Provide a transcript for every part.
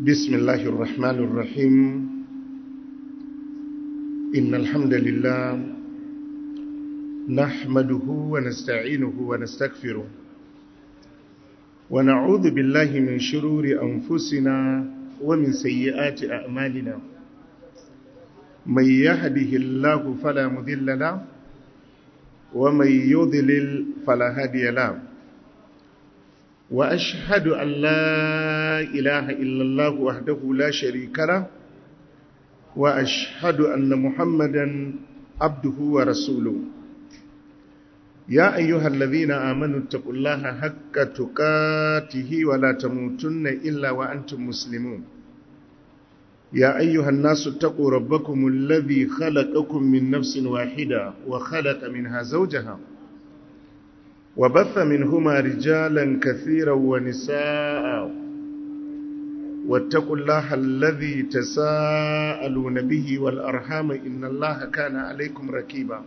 بسم الله الرحمن الرحيم إن الحمد لله نحمده ونستعينه ونستغفره ونعوذ بالله من شرور أنفسنا ومن سيئات أعمالنا من يهده الله فلا مذل له ومن يضلل فلا هادي له وأشهد أن لا إله إلا الله وحده لا شريك له وأشهد أن محمدا عبده ورسوله يا أيها الذين آمنوا اتقوا الله حق تقاته ولا تموتن إلا وأنتم مسلمون يا أيها الناس اتقوا ربكم الذي خلقكم من نفس واحدة وخلق منها زوجها وبث منهما رجالا كثيرا ونساء واتقوا الله الذي تساءلون به والأرحام إن الله كان عليكم ركيبا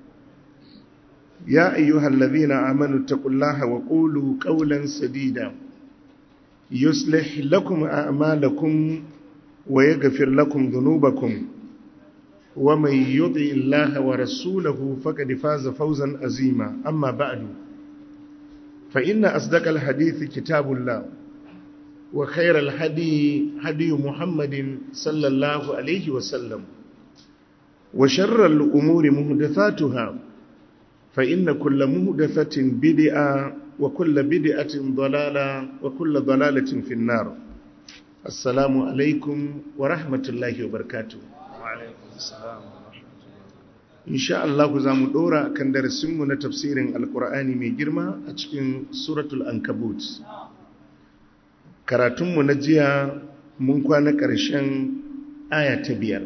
يا أيها الذين آمنوا اتقوا الله وقولوا قولا سديدا يصلح لكم أعمالكم ويغفر لكم ذنوبكم ومن يطع الله ورسوله فقد فاز فوزا عظيما أما بعد فإن أصدق الحديث كتاب الله وخير الهدي هدي محمد صلى الله عليه وسلم وشر الأمور مهدثاتها فإن كل مهدثة بدعة وكل بدعة ضلالة وكل ضلالة في النار السلام عليكم ورحمة الله وبركاته وعليكم السلام insha Allah za mu dora kan darasinmu na tafsirin alkur'ani mai girma a cikin suratul ankabut karatunmu na jiya mun kwana ƙarshen aya ta biyar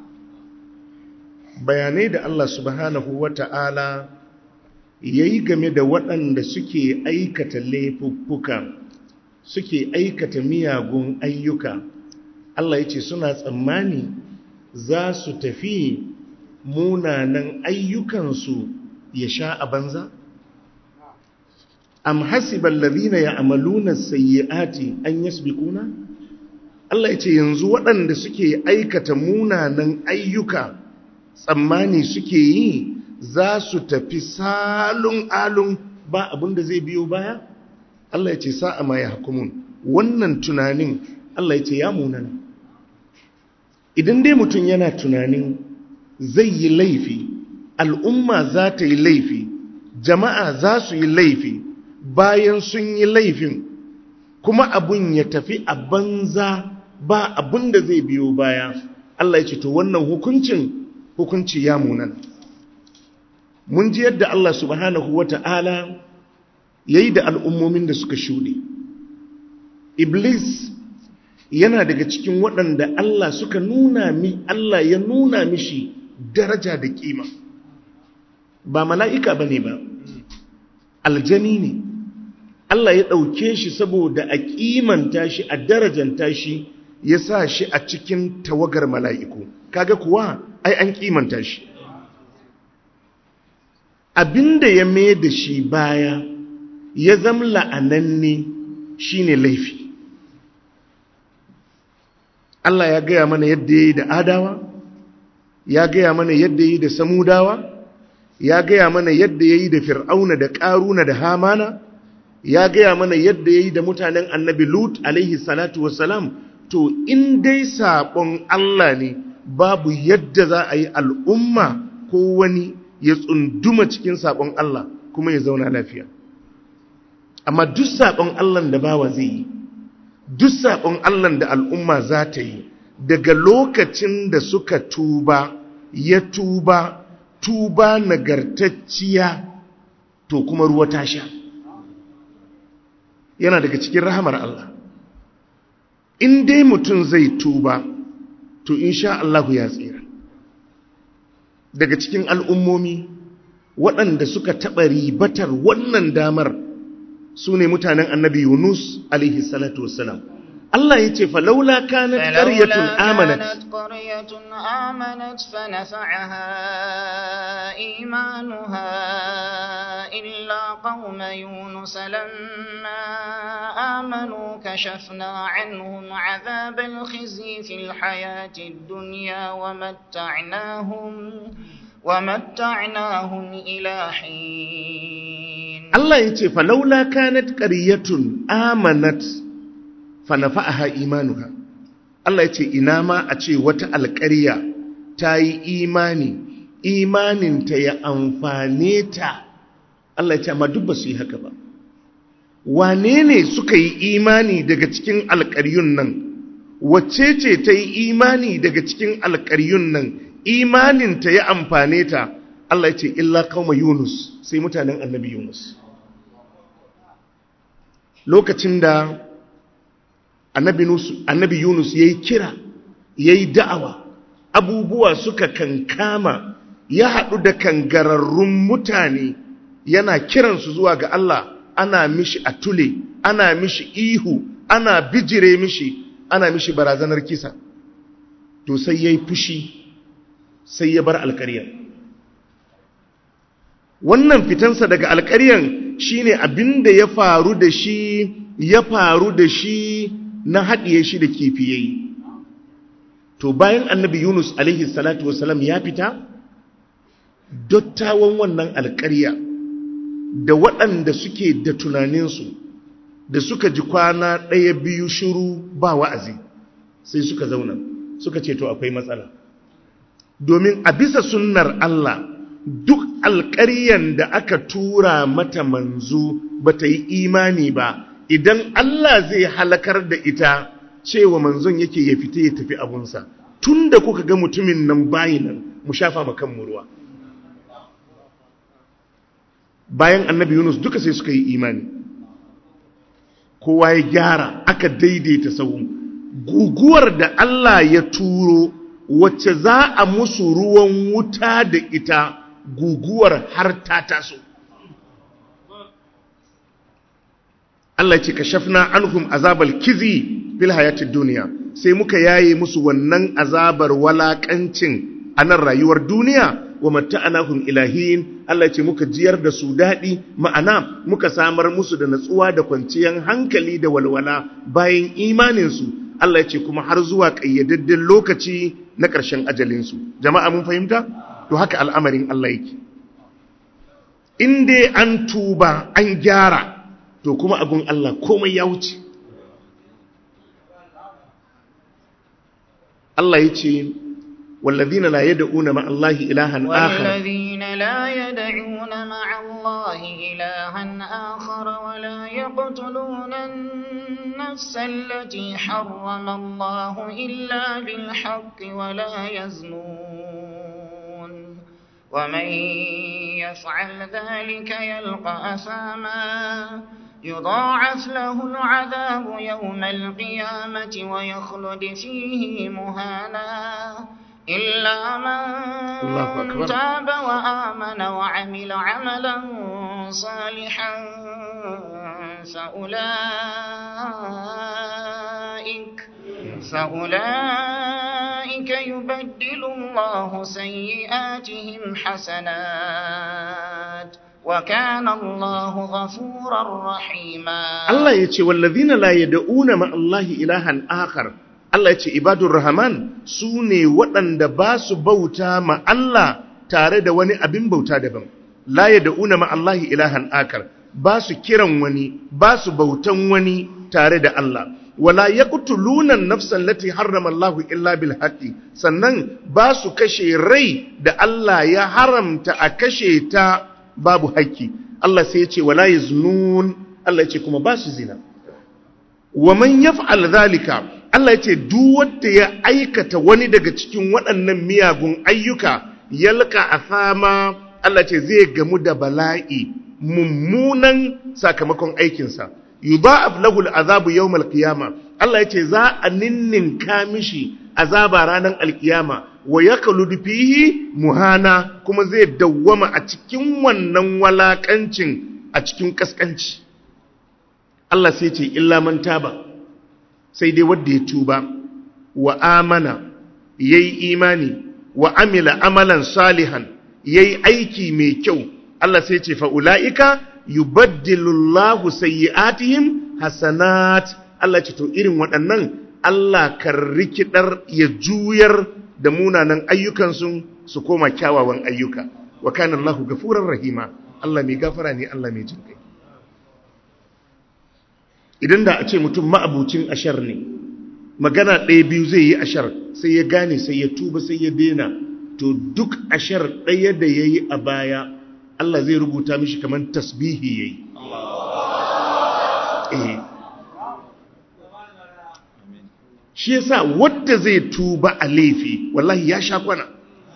bayanai da Allah subhanahu wa ta'ala ya yi game da waɗanda suke aikata laifuffuka suke aikata miyagun ayyuka Allah ya ce suna tsammani za su tafi munanan ayyukansu ya sha a banza? Am hasiban ladina ya amaluna sayyi'ati an yasbiquna? Allah ya ce yanzu waɗanda suke aikata munanan ayyuka tsammani suke yi za su tafi salun alun ba abin da zai biyo baya? Allah ya ce sa'a ma ya hukumun wannan tunanin Allah ya ce ya munana. Idan dai mutum yana tunanin zai yi laifi al'umma za ta yi laifi jama'a za su yi laifi bayan sun yi laifin kuma abun ya tafi a banza ba abun da zai biyo baya Allah ya ce to wannan hukuncin hukunci ya munan mun ji yadda Allah subhanahu wata'ala ya yi da al'ummomin da suka shuɗe iblis yana daga cikin waɗanda Allah suka nuna mi Allah ya nuna mishi daraja da kima ba mala'ika ba ne ba aljani ne Allah ya ɗauke shi saboda a kimanta shi a darajanta shi ya sa shi a cikin tawagar mala'iku kaga kuwa ai an kimanta shi abinda ya mai da shi baya ya zamla a nan ne shi ne laifi Allah ya gaya mana yadda ya yi da adawa ya gaya mana yadda yi da samudawa ya gaya mana yadda ya yi da fir'auna da ƙaruna da hamana ya gaya mana yadda ya yi da mutanen annabi lut alaihi salatu wasalam to in dai saɓon Allah ne babu yadda za a yi al'umma ko wani ya tsunduma cikin saɓon Allah kuma ya zauna lafiya amma duk saɓon Allah da bawa zai yi duk saɓon Allah da al'umma za ta yi daga lokacin da suka tuba ya tuba tuba nagartacciya to kuma ruwa ta sha yana daga cikin rahamar Allah in dai mutum zai tuba to insha Allah ya tsira daga cikin al'ummomi waɗanda suka taɓa ribatar wannan damar su ne mutanen annabi yunus alaihi salatu wassalam Allah ya ce falaula kanat qaryatun amanat كانت قرية آمنت فنفعها إيمانها إلا قوم يونس لما آمنوا كشفنا عنهم عذاب الخزي في الحياة الدنيا ومتعناهم ومتعناهم إلى حين Allah ya ce falaula kanat qaryatun amanat fanafa'aha imanuha Allah ya ce ina ma a ce wata alƙarya ta yi imani imaninta ya amfane ta Allah ya ce amma duk ba su yi haka ba wane ne suka yi imani daga cikin alƙaryun nan wacce ce ta yi imani daga cikin alƙaryun nan imaninta ya amfane ta Allah ya ce illa kauma Yunus sai mutanen annabi Yunus lokacin da annabi Yunus ya yi kira ya yi da'awa abubuwa suka kankama ya haɗu da kangararrun mutane yana kiransu zuwa ga Allah ana mishi a tule ana mishi ihu ana bijire mishi ana mishi barazanar kisa to sai ya yi fushi sai ya bar alkariyar wannan fitansa daga alkaryan shine abinda ya faru da shi ya faru da shi na haɗiye shi da kifi yayi to bayan annabi yunus alaihi salatu wasalam ya fita dottawan wannan alkarya da waɗanda suke da tunaninsu da suka ji kwana ɗaya biyu shiru ba wa'azi sai suka zauna suka ce to akwai matsala domin a bisa sunnar Allah duk alƙaryan da aka tura mata manzo ba ta yi imani ba idan Allah zai halakar da ita cewa manzon yake ya fita ya tafi abunsa tun da kuka ga mutumin nan bayi nan mu shafa makan ruwa bayan annabi yunus duka sai suka yi imani kowa ya gyara aka daidaita sau guguwar da Allah ya turo wacce za a musu ruwan wuta da ita guguwar har ta taso Allah ce ka shafna anhum azabal kizi fil hayatid duniya sai muka yaye musu wannan azabar walakancin a nan rayuwar duniya wa matta'anahum ilahin Allah ce muka jiyar da su daɗi ma'ana muka samar musu da natsuwa da kwanciyar hankali da walwala bayan imaninsu Allah ce kuma har zuwa ƙayyadadden lokaci na ƙarshen ajalinsu jama'a mun fahimta to haka al'amarin Allah yake in dai an tuba an gyara to kuma abun Allah komai ya wuce Allah ya ce والذين لا يدعون مع الله إلها آخر والذين لا يدعون مع الله إلها آخر ولا يقتلون النفس التي حرم الله إلا بالحق ولا يزنون ومن يفعل ذلك يلقى أثاما يضاعف له العذاب يوم القيامة ويخلد فيه مهانا إلا من تاب وآمن وعمل عملا صالحا فأولئك فأولئك يبدل الله سيئاتهم حسنات وكان الله غفورا رحيما الله يتي والذين لا يدعون مع الله إلها آخر Allah ya ce ibadun Rahman su ne waɗanda ba su bauta ma Allah tare da wani abin bauta daban. La ya da'una ma Allah ilahan akar, ba su kiran wani, ba su bautan wani tare da Allah. Wala ya lunan nafsan lati harrama Allah illa bil haqqi sannan ba su kashe rai da Allah ya haramta a kashe ta babu haƙƙi. Allah sai ya ce wala yaznun Allah ya ce kuma ba su zina. Wa man yaf'al zalika Allah ya ce duk wanda ya aikata wani daga cikin waɗannan miyagun ayyuka yalka asama Allah ce zai gamu da bala'i mummunan sakamakon aikinsa yudha'af lahu al'azabu yawm al-qiyama Allah ya ce za a ninninka mishi azaba ranar alkiyama wa yakhludu fihi muhana kuma zai dawwama a cikin wannan walakancin a cikin kaskanci Allah sai ce illa man taba sai dai wanda ya tuba wa amana yayi imani wa amila amalan salihan yayi aiki mai kyau Allah sai ce fa ulaika yubaddilullahu sayyi'atihim hasanat Allah ce to irin waɗannan Allah kan rikidar ya juyar da munanan ayyukansu su koma kyawawan ayyuka wa kana Allahu gafurar rahima Allah mai gafara ne Allah mai jin kai idan da a ce mutum ma'abucin ashar ne magana ɗaya biyu zai yi ashar sai ya gane sai ya tuba sai ya dena to duk ashar ɗaya da ya yi a baya Allah zai rubuta mishi kamar tasbihi ya yi shi yasa wadda zai tuba a laifi wallahi ya sha kwana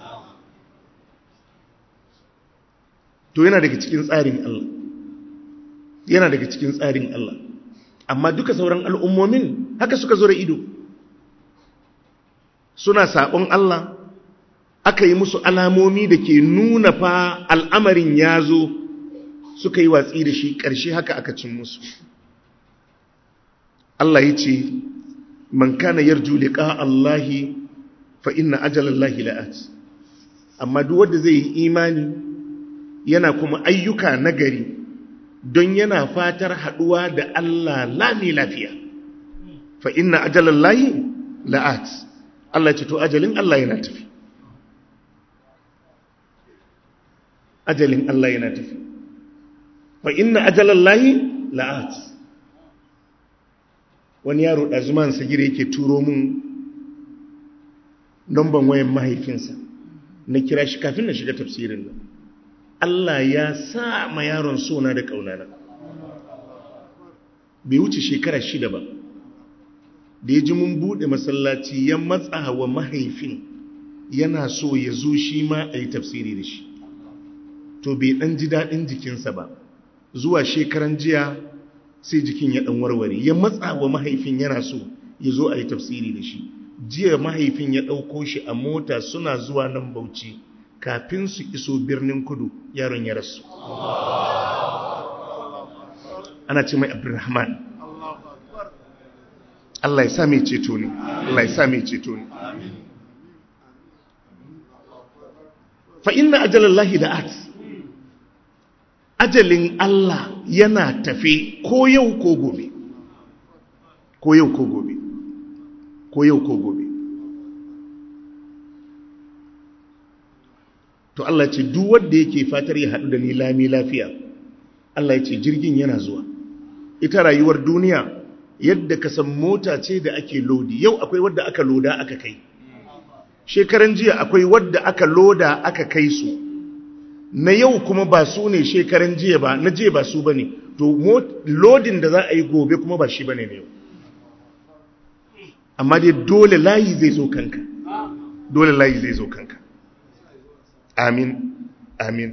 to yana daga cikin tsarin Allah yana daga cikin tsarin Allah amma duka sauran al'ummomin haka suka zo da ido suna saɓon Allah aka yi musu alamomi da ke nuna fa al'amarin ya zo suka yi watsi da shi ƙarshe haka aka cin musu Allah ya ce man kana yarju liqa Allahi fa inna ajalallahi la'at amma duk wanda zai yi imani yana kuma ayyuka nagari don yana fatar haduwa da Allah lami lafiya fa inna ajalallahi la'at Allah ce to ajalin Allah yana tafi ajalin Allah yana tafi fa inna ajalallahi la'at wani yaro ɗazuman sagire yake turo mun namban wayan mahaifinsa na kira shi kafin na shiga tafsirin nan Allah ya sa ma yaron sona da ƙaunana bai wuce shekara shida ba da ya ji mun buɗe masallaci ya matsa wa mahaifin yana so ya zo shi ma a yi tafsiri da shi to bai ɗan ji daɗin jikinsa ba zuwa shekaran jiya sai jikin ya ɗan warware ya matsa wa mahaifin yana so ya zo a yi tafsiri da shi jiya mahaifin ya ɗauko shi a mota suna zuwa nan bauchi kafin su iso birnin kudu yaron ya rasu ana ce mai abdurrahman Allah ya sa mai ceto ne Allah ya sa mai ceto ne fa inna ajalallahi da'at ajalin Allah yana tafe ko yau ko gobe ko yau ko gobe ko yau ko gobe to Allah ce duk wanda yake fatar ya haɗu da ni lami lafiya Allah ya ce jirgin yana zuwa ita rayuwar duniya yadda ka san mota ce da ake lodi yau akwai wadda aka loda aka kai shekaran jiya akwai wadda aka loda aka kai su na yau kuma ba su ne shekaran jiya ba na jiya ba su ba ne to lodin da za a yi gobe kuma ba shi ba ne yau amma dai dole layi zai zo kanka dole layi zai zo kanka amin amin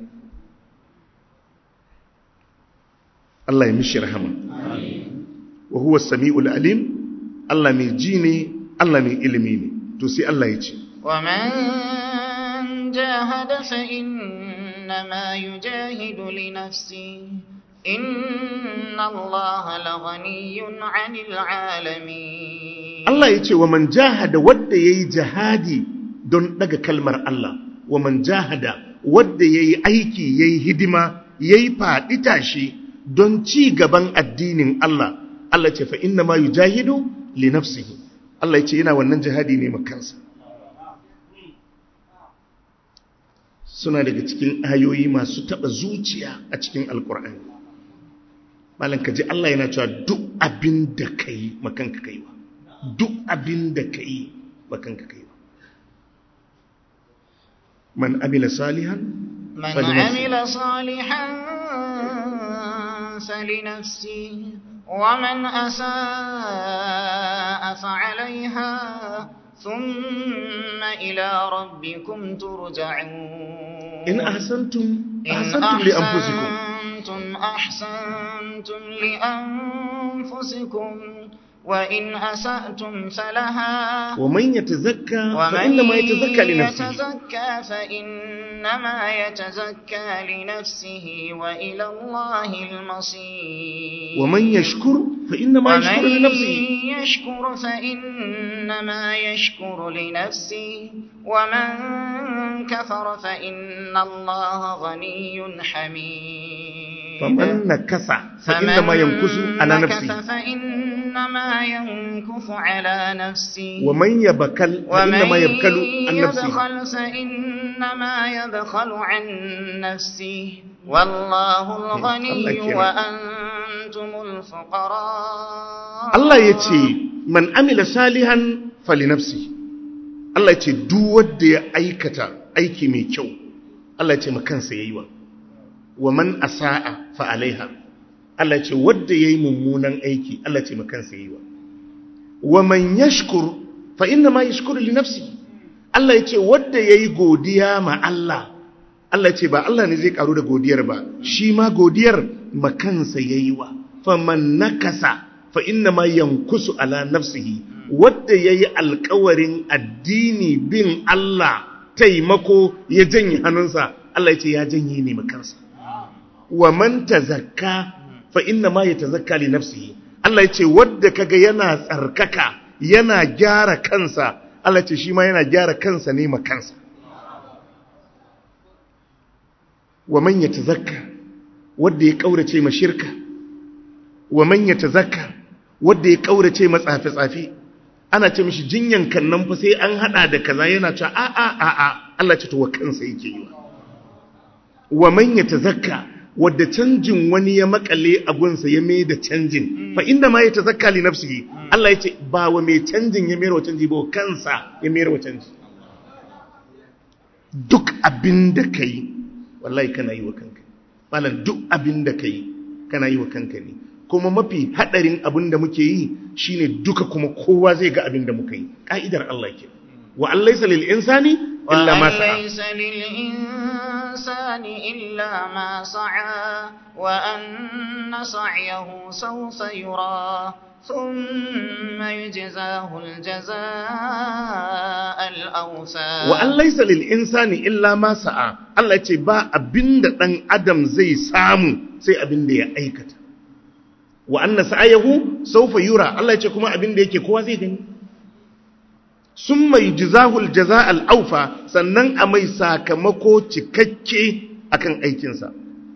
Allah ya mishi rahama wa huwa sami'ul alim Allah mai ji ne Allah mai ilimi ne to sai Allah ya ce wa man jahada fa إنما يجاهد لنفسه إن الله لغني عن العالمين Allah ya ce wa man jahada wadda ya yi jihadi don daga kalmar Allah wa man jahada wadda ya yi aiki ya yi hidima ya yi faɗi tashi don ci gaban addinin Allah Allah ce fa inna ma yi jahidu li nafsihi Allah ya ce yana wannan jihadi ne makansa suna daga cikin ayoyi masu taɓa zuciya a cikin alkur'ani malam ka ji Allah yana cewa duk abin da ka yi makanka ka yi wa duk abin da ka yi makanka ka yi wa man amila salihan من عمل صالحا فلنفسه ومن أساء فعليها ثم إلى ربكم ترجعون in ahsantum إن ahsantum li anfusikum أحسنتم أحسنتم لأنفسكم وإن أسأتم فلها wa man yatazakka fa ومن inna ma yatazakka li nafsihi يتزكى فإنما فإنما يتزكى لنفسه وإلى الله المصير ومن يشكر فإنما يشكر ومن لنفسه يشكر فإنما يشكر لنفسه ومن كفر فإن الله غني حميد فمن نكث فإنما ينكث على فمن نفسه نكث فإنما ينكث على نفسه ومن يبكل فإنما ومن يبكل عن نفسه يبخل فإنما يبخل عن نفسه والله الغني الله كريم. وأنتم الفقراء Allah ya ce man amila salihan falinafsi Allah ya ce duk wanda ya aikata aiki mai kyau Allah ya ce ma kansa yayi wa wa man asaa fa alaiha Allah ya ce wanda yayi mummunan aiki Allah ya ce ma kansa yayi wa wa man yashkur fa inna ma yashkuru li nafsi Allah ya ce wanda yayi godiya ma Allah Allah ya ce ba Allah ne zai karu da godiyar ba shi ma godiyar ma kansa yayi wa faman nakasa fa inna ma yankusu ala nafsihi wanda yayi alkawarin addini bin Allah taimako ya janye hannunsa Allah ya ce ya janye ne makansa wa man tazakka fa inna ma yatazakka li nafsihi Allah ya ce wanda kaga yana tsarkaka yana gyara kansa Allah ya ce shi ma yana gyara kansa ne makansa wa man yatazakka wanda ya kaurace ma shirka wa man yatazakka wanda ya kaurace ma tsafe-tsafe ana ce mishi jinyan kannan fa sai an hada da kaza yana cewa a a a a Allah ce to wa kansa yake yi wa man yatazakka wadda canjin wani ya makale a gunsa ya mai da canjin fa inda ma yatazakka li nafsihi Allah ya ce ba wa mai canjin ya mai wa canji ba wa kansa ya mai wa canji duk abin da kai wallahi kana yi wa kanka malam duk abin da kai kana yi wa kanka ne kuma mafi hadarin abin da muke yi shine duka kuma kowa zai ga abin da muka yi ka'idar Allah ke wa an laysa lil insani illa ma sa'a ليس للإنسان إلا ما سعى وأن سعيه سوف يرى ثم يجزاه الجزاء الأوفى wa an laysa lil insani illa ma sa'a Allah ce ba abinda dan adam zai samu sai abinda ya aikata wa anna sa'ayahu sawfa yura Allah ya ce kuma abinda yake kowa zai gani summa yujzahu al-jazaa al-awfa sannan a mai sakamako cikakke akan aikinsa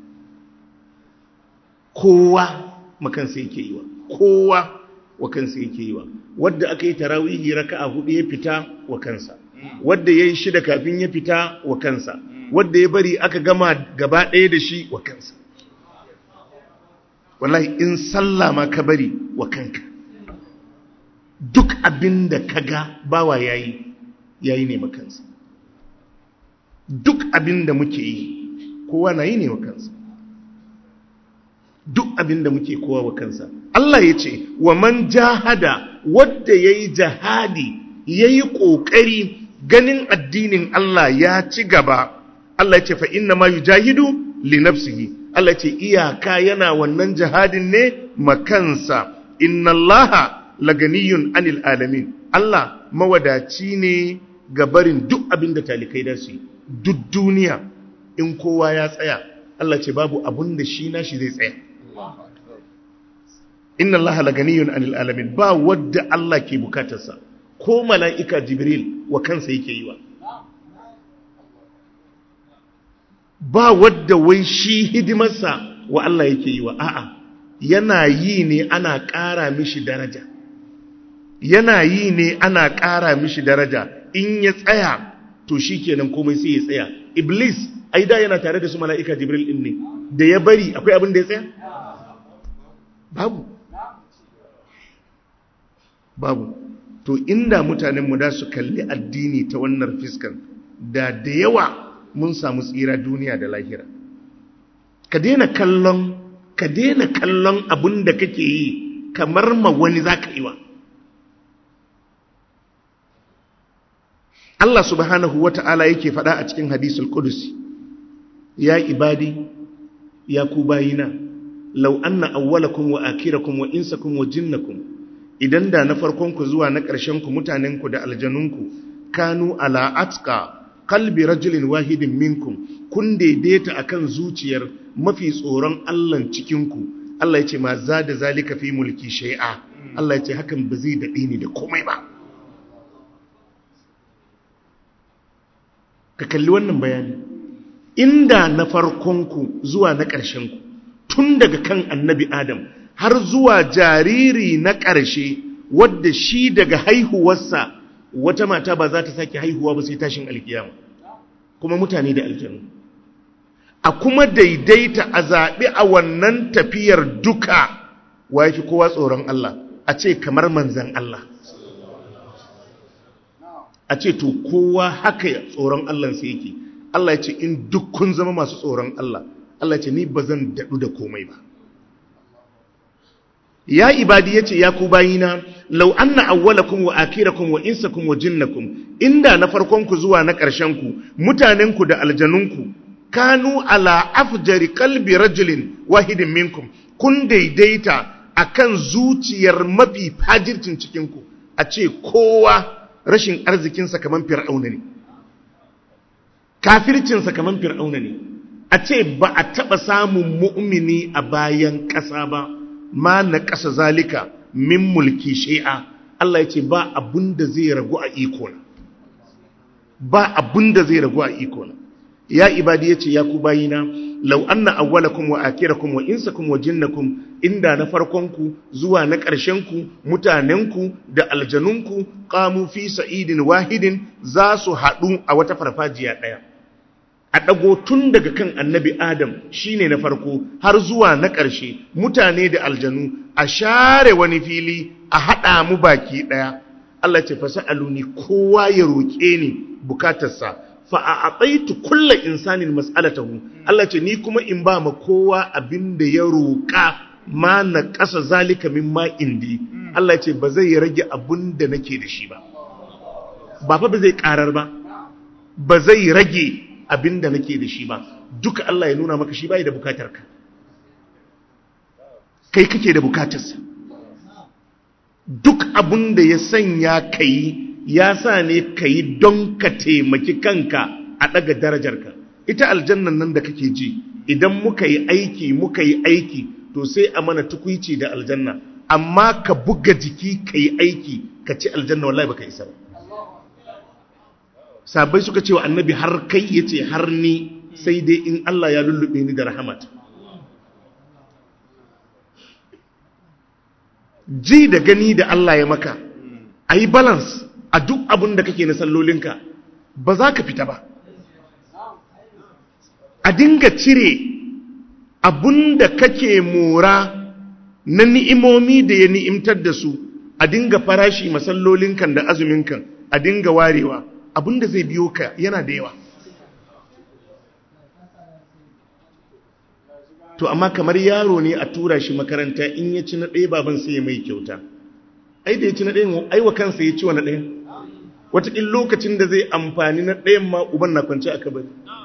kowa makansa yake yiwa kowa wa kansa yake yiwa wadda aka yi tarawihi raka'a hudu ya fita wa kansa wadda yayi shida kafin ya fita wa kansa wadda ya bari aka gama gaba ɗaya da shi wa kansa wallahi in sallah ma ka bari wa kanka duk abin da ka ga bawa yayi yayi ne makansa duk abin da muke yi kowa na yi ne wa kansa duk abin da muke kowa wa kansa Allah ya ce wa man jahada wadda ya yi jihadi ya yi ƙoƙari ganin addinin Allah ya ci gaba Allah ya ce fa inna ma yujahidu li nafsihi Allah ya ce iyaka yana wannan jihadin ne makansa inna Allah laganiyun anil alamin Allah mawadaci ne ga barin duk abin da talikai da su yi. duk duniya in kowa ya tsaya Allah ce babu abun da shi nashi zai tsaya inna Allah laganiyun anil alamin ba wadda Allah ke bukatarsa ko mala'ika jibril wa kansa yake yi wa ba wadda wai shi hidimarsa wa Allah yake yi wa a'a yana yi ne ana ƙara mishi daraja yana yi ne ana ƙara mishi daraja in ya tsaya to shi kenan komai sai ya tsaya iblis ai da yana tare da su mala'ika jibril din ne da ya bari akwai abin da ya tsaya babu babu to inda mutanenmu da su kalli addini ta wannan fiskan da da yawa mun samu tsira duniya da lahira ka daina kallon ka daina kallon abin da kake yi kamar ma wani za ka yi wa Allah subhanahu wa ta'ala yake faɗa a cikin hadisul Qudusi ya ibadi ya ku bayina law anna awwalakum wa akhirakum wa insakum wa jinnakum idan da na farkonku zuwa na ƙarshenku mutanenku da aljanunku kanu ala atqa qalbi rajulin wahidin minkum kun daidaita akan zuciyar mafi tsoron Allah cikin ku Allah ya ce ma zada zalika fi mulki shay'a Allah ya ce hakan ba zai dade ni da komai ba ka kalli wannan bayani inda na farkonku zuwa na ƙarshenku tun daga kan annabi adam har zuwa jariri na ƙarshe wadda shi daga haihuwarsa wata mata ba za ta sake haihuwa ba sai tashin alkiyama kuma mutane da aljanu a kuma daidaita a zaɓi a wannan tafiyar duka wa fi kowa tsoron Allah a ce kamar manzan Allah a ce to kowa haka tsoron Allah sai yake Allah ya ce in duk kun zama masu tsoron Allah Allah ya ce ni ba zan daɗu da komai ba ya ibadi yace ya ku bayina law anna awwalakum wa akhirakum wa insakum wa jinnakum inda na farkon ku zuwa na ƙarshen ku mutanen ku da aljanun ku kanu ala afjari qalbi rajulin wahidin minkum kun daidaita akan zuciyar mafi fajircin cikin ku a ce kowa rashin arzikinsa kaman fir'auna ne kafircinsa kaman fir'auna ne a ce ba a taɓa samun mu'mini a bayan ƙasa ba ma na ƙasa zalika min mulki shi'a Allah ya ce ba abin da zai ragu a ikona ba abin da zai ragu a ikona ya ibadi ya ce ya ku bayina lau anna awwalakum wa akirakum wa insakum wa jinnakum inda na farkonku zuwa na ƙarshenku mutanenku da aljanunku qamu fi sa'idin wahidin za su haɗu a wata farfajiya ɗaya a ɗago tun daga kan annabi adam shine na farko har zuwa na ƙarshe mutane da aljanu a share wani fili a haɗa mu baki ɗaya Allah ce fasa aluni kowa ya roƙe ni bukatarsa fa a atsaitu kulla insanin mas'alatahu Allah ce ni kuma in ba ma kowa abin da ya roƙa ma na ƙasa zalika min ma indi Allah ce ba zai rage abin da nake da shi ba ba fa ba zai ƙarar ba ba zai rage abin da nake da shi ba duka Allah ya nuna maka shi bai da bukatar ka kai kake da bukatarsa duk abin da ya sanya kai ya sa ne kai don ka taimaki kanka a daga darajarka ita aljannan nan da kake ji idan muka yi aiki muka yi aiki to sai a mana tukuici da aljanna amma ka buga jiki ka yi aiki ka ci aljanna wallahi baka isa ba sabai suka ce wa annabi har kai ya ce har ni sai dai in Allah ya lullube ni da rahamat ji da gani da Allah ya maka a yi balance a duk abin da kake na sallolinka ba za ka fita ba a dinga cire abin da kake mora na ni'imomi da ya ni'imtar da su a dinga farashi masallolinkan da azuminkan a dinga warewa abinda zai biyo ka yana da yawa to amma kamar yaro ne a tura shi makaranta in ya ci na ɗaya baban sai ya mai kyauta ai da ya ci na ɗayan aiwa kansa ya ci wa na ɗayan wataƙin lokacin da zai amfani na ɗayan ma uban na kwanci a kabari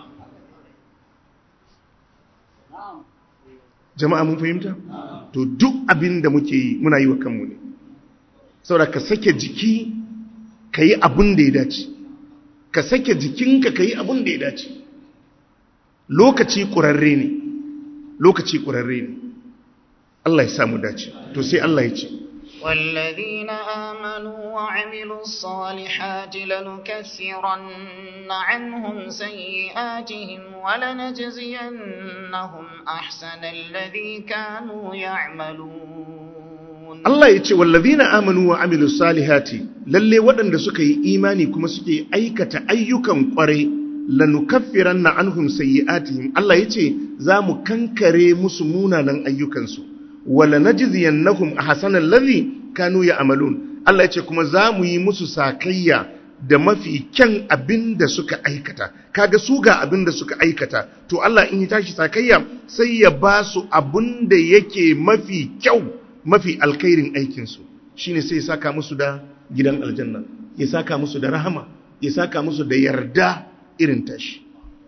jama'a mun fahimta to duk abin da muke yi muna yi wa kanmu ne saboda ka sake jiki ka yi abin da ya dace ka sake jikinka ka yi abin da ya dace lokaci ƙurarre ne lokaci ƙurarre ne Allah ya samu dace to sai Allah ya ce والذين آمنوا وعملوا الصالحات لنكفرن عنهم سيئاتهم ولنجزينهم أحسن الذي كانوا يعملون Allah ya ce wallazina amanu wa amilus salihati lalle waɗanda suka yi imani kuma suke aikata ayyukan ƙwarai lanukaffiranna anhum sayyi'atihim Allah ya ce za mu kankare musu munanan ayyukansu wala najziyannahum ahsanal ladhi kanu ya'malun Allah ya ce kuma za mu yi musu sakayya da mafi kyan abin da suka aikata kaga su ga abin da suka aikata to Allah in ya tashi sakayya sai ya ba su abin da yake mafi kyau mafi alkhairin aikinsu shine sai ya saka musu da gidan aljanna ya saka musu da rahama ya saka musu da yarda irin tashi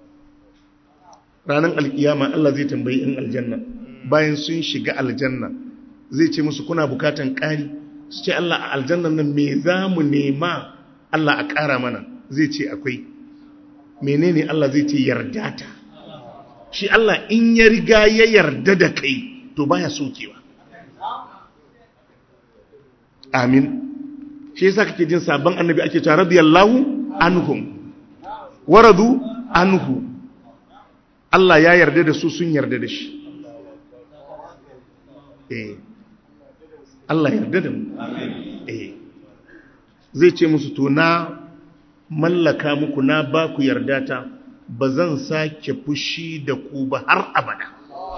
ranar alkiyama Allah zai tambayi in aljanna bayan sun shiga aljanna zai ce musu kuna bukatan ƙari su ce Allah a aljannan nan me za mu nema Allah a ƙara mana zai ce akwai menene Allah zai ce yarda ta shi Allah in ya riga ya yarda da kai to baya sokewa amin shi yasa kake jin sabon annabi ake cewa radiyallahu anhum waradu anhu Allah ya yarda da su sun yarda da shi eh Allah yarda da mu eh zai ce musu to na mallaka muku na ba ku yarda ta ba zan sake fushi da ku ba har abada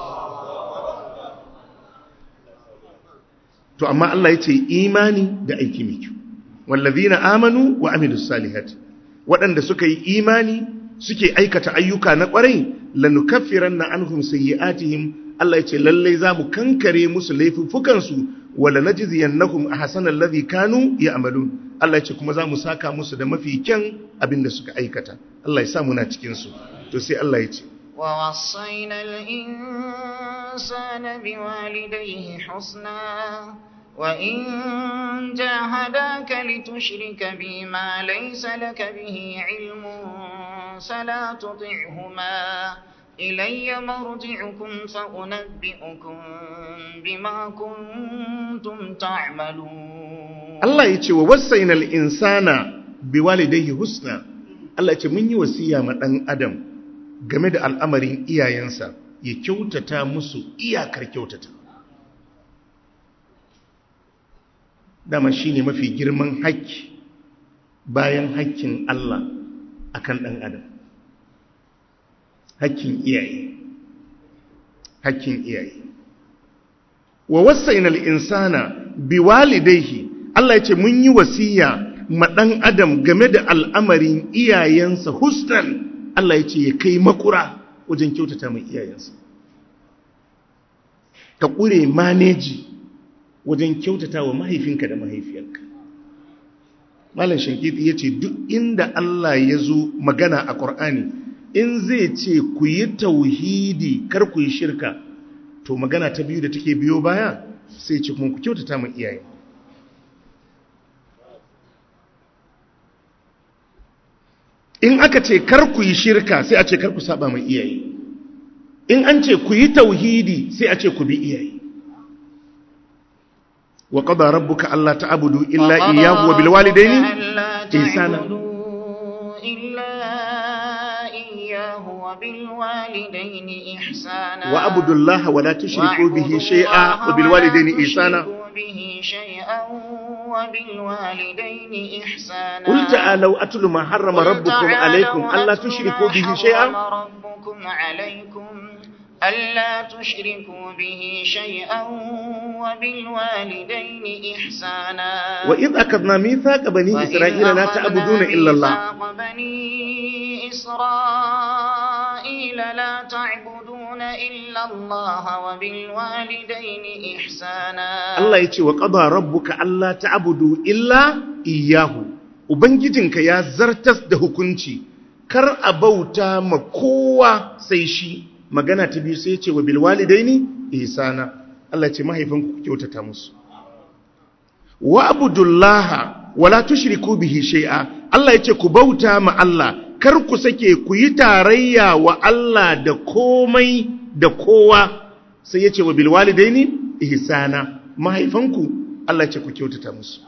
to amma Allah ya ce imani da aiki mai kyau wallazina amanu wa amilus salihati waɗanda suka yi imani suke aikata ayyuka na ƙwarai lanukaffiranna anhum sayyi'atihim Allah ya ce lallai zamu kankare musu laifuffukan su wala najziyannahum ahsanal ladhi kanu ya'malun Allah ya ce kuma zamu saka musu da mafi kyan abin da suka aikata Allah ya sa muna cikin su to sai Allah ya ce ووصينا الإنسان بوالديه حسنا وإن جاهداك لتشرك بي ما ليس لك به علم فلا تطعهما إلي مرجعكم فأنبئكم بما كنتم تعملون Allah ya ce wa wasainal insana biwalidayhi husna Allah ya ce mun yi wasiya ma dan adam game da al'amarin iyayensa ya kyautata musu iyakar kyautata dama shine mafi girman haƙƙi bayan haƙƙin Allah akan ɗan adam haƙƙin iyaye haƙƙin iyaye wa wasainal insana biwalidayhi Allah ya ce mun yi wasiya ma ɗan adam game da al'amarin iyayensa husnan Allah ya ce ya kai makura wajen kyautata mai iyayensa ka ƙure maneji wajen kyautata wa mahaifinka da mahaifiyarka malam shankiti ya ce duk inda Allah ya zo magana a ƙor'ani in zai ce ku yi tauhidi kar ku yi shirka to magana ta biyu da take biyo baya sai ce kuma ku kyautata mai iyaye in aka ce kar ku yi shirka sai a ce kar ku saba mai iyaye in an ce ku yi tauhidi sai a ce ku bi iyaye wa qada rabbuka alla ta'budu illa iyyahu wa bil walidayni ihsana وبالوالدين إحسانا وأعبدوا الله ولا تشركوا به شيئا وبالوالدين إحسانا به شيئا وبالوالدين إحسانا قل تعالوا أتل ما حرم ربكم عليكم ألا تشركوا به شيئا ربكم عليكم ألا تشركوا به شيئا وبالوالدين إحسانا وإذ أخذنا ميثاق بني إسرائيل لا تعبدون إلا الله ميثاق بني إسرائيل لا تعبدون إلا الله وبالوالدين إحسانا Allah ya ce wa ƙaba rabbuka Allah ta'budu illa iyahu ubangijinka ya zartas da hukunci kar a bauta ma kowa sai shi magana ta biyu sai ya ce wa bil walidaini ihsana Allah ya ce mahaifanku ku kyautata musu wa abudullaha wala tushriku bihi shay'a Allah ya ce ku bauta ma Allah kar ku sake ku yi tarayya wa Allah da komai da kowa sai ya ce wa bil walidaini ihsana mahaifanku Allah ce ku kyautata musu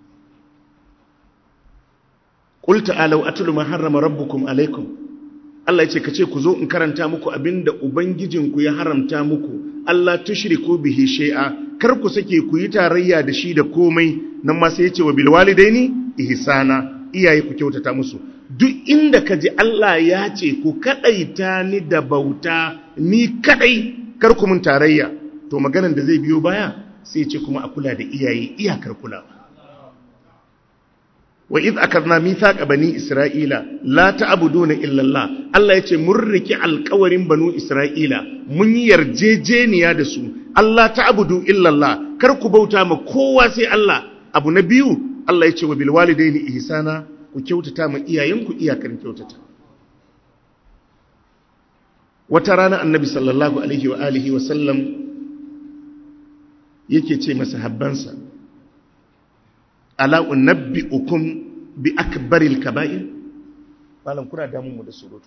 qul ta'alu atlu ma harrama rabbukum alaikum Allah ce kace ku zo in karanta muku abinda ubangijinku ya haramta muku Allah tushriku bihi shay'a kar ku sake ku yi tarayya da shi da komai nan ma sai ya ce wa bil walidaini ihsana iyaye ku kyautata musu duk inda kaji Allah ya ce ku kadaita ni da bauta ni kadai kar ku mun tarayya to maganar da zai biyo baya sai ce kuma a kula da iyaye iyakar kulawa wa iz akadna mithaqa bani isra'ila la ta'buduna illa Allah Allah yace mun riki alƙawarin banu isra'ila mun yi yarjejeniya da su Allah ta'budu illa Allah kar ku bauta ma kowa sai Allah abu na biyu Allah yace wa bil walidaini ihsana ku kyautata ma iyayenku iyakar kyautata wata rana annabi sallallahu alaihi wa alihi wa sallam yake ce masa habbansa ala unabbi'ukum bi akbaril kaba'ir malam kuna damun mu da surutu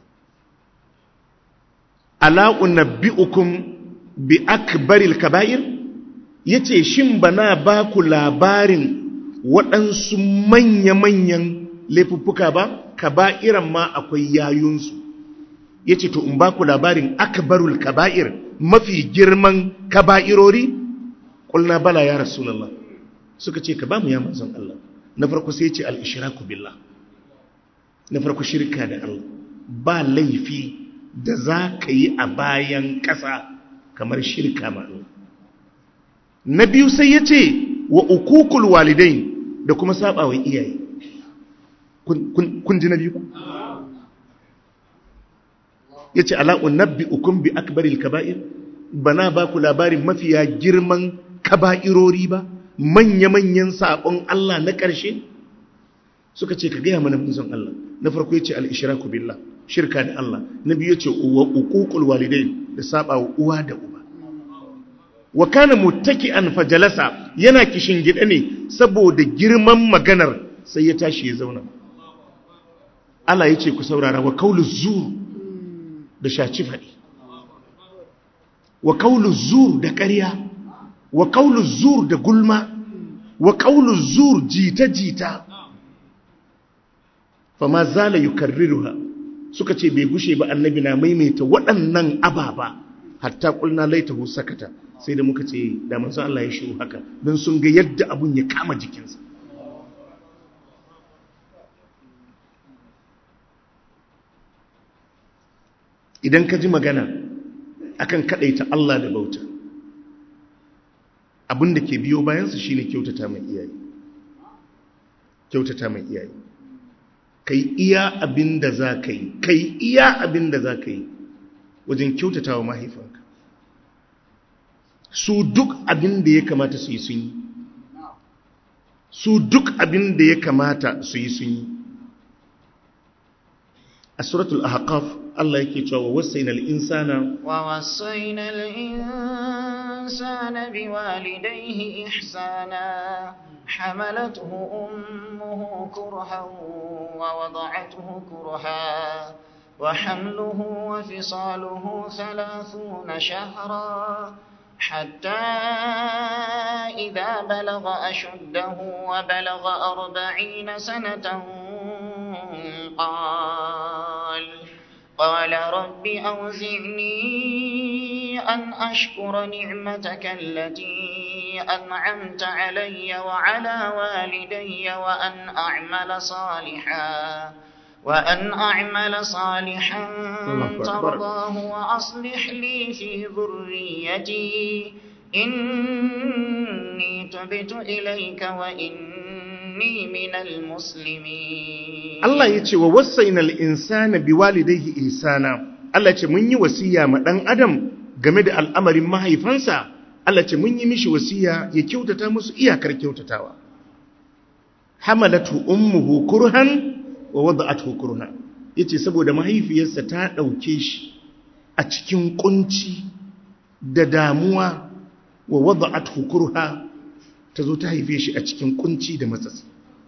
ala unabbiukum bi akbaril kaba'ir yace shin bana ba ku labarin waɗansu manya-manyan laifuffuka ba kaba'iran ma akwai yayunsu yace to in ba ku labarin akbarul kaba'ir mafi girman kaba'irori kulna bala ya rasulullah suka ce ka ba mu ya manzon Allah na farko sai ce al-ishraku billah na farko shirka da Allah ba laifi da za ka yi a bayan ƙasa kamar shirka ma Allah na biyu sai ya ce wa ukukul walidai da kuma saba wa iyaye kun ji na biyu ba ya ce ala'un nabbi ukun bi akbaril kaba'ir bana ba ku labarin mafiya girman kaba'irori ba manya-manyan saɓon Allah na ƙarshe suka ce ka gaya mana munzon Allah na farko ya ce al'ishiraku billah shirka da Allah na biyu ya ce uwa ukukul walidai da saba wa uwa da uba wa kana muttaki an fajalasa yana kishin gida ne saboda girman maganar sai ya tashi ya zauna Allah ya ce ku saurara wa kaulu zur da shaci faɗi wa kaulu zur da ƙarya wa kaulu zur da gulma wa kaulu zur jita-jita fama zala yukarriruha suka ce bai gushe ba annabi na maimaita waɗannan ababa hatta kulna laitahu sakata sai da muka ce da manzon Allah ya shiru haka don sun ga yadda abun ya kama jikinsa idan ka ji magana akan kadaita Allah da bauta abin da ke biyo bayansa shine kyautata mai iyaye kyautata mai iyaye kai iya abin da za ka yi kai iya abin da za ka yi wajen kyautata wa mahaifanka su duk abin da ya kamata su yi sun yi su duk abin da ya kamata su yi sun yi a suratul ahqaf Allah yake cewa wasaina al-insana wa wasaina al-insana biwalidayhi ihsana حملته أمه كرها ووضعته كرها وحمله وفصاله ثلاثون شهرا حتى إذا بلغ أشده وبلغ أربعين سنة قال قال رب أوزعني أن أشكر نعمتك التي أنعمت علي وعلى والدي وأن أعمل صالحا وأن أعمل صالحا ترضاه وأصلح لي في ذريتي إني تبت إليك وإني من المسلمين الله يتي ووصينا الإنسان بوالديه إحسانا Allah ce mun yi wasiya ma ɗan adam game da al'amarin mahaifansa Allah ce mun yi mishi wasiya ya kyautata musu iyakar kyautatawa hamalatu ummuhu kurhan wa wada'atuhu kurhan yace saboda mahaifiyarsa ta dauke shi a cikin kunci da damuwa wa wada'atuhu kurha tazo ta haife shi a cikin kunci da matsatsi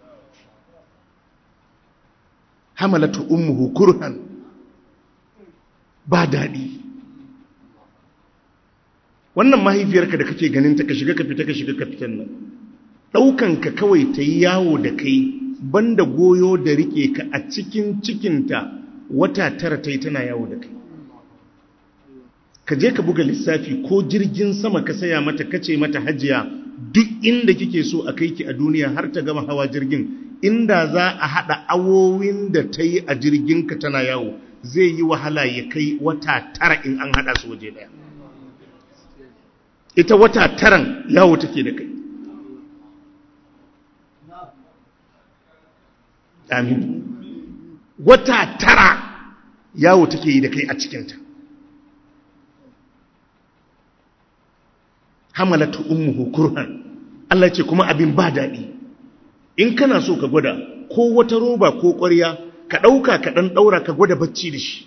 hamalatu ummuhu kurhan ba dadi wannan mahaifiyarka da kake ganin ta ka shiga ka fita ka shiga ka fitan nan ɗaukanka kawai ta yi yawo da kai banda goyo da rike ka a cikin cikinta wata tara ta yi tana yawo da kai ka je ka buga lissafi ko jirgin sama ka saya mata kace mata hajiya duk inda kike so a kai ki a duniya har ta gama hawa jirgin inda za a haɗa awowin da ta yi a jirginka tana yawo zai yi wahala ya kai wata tara in an haɗa su waje ɗaya ita wata taran yawo take da kai amin wata tara yawo take yi da kai a cikinta hamalatu ummuhu kurhan Allah ce kuma abin ba daɗi in kana so ka gwada ko wata roba ko ƙwarya ka ɗauka ka ɗan ɗaura ka gwada bacci da shi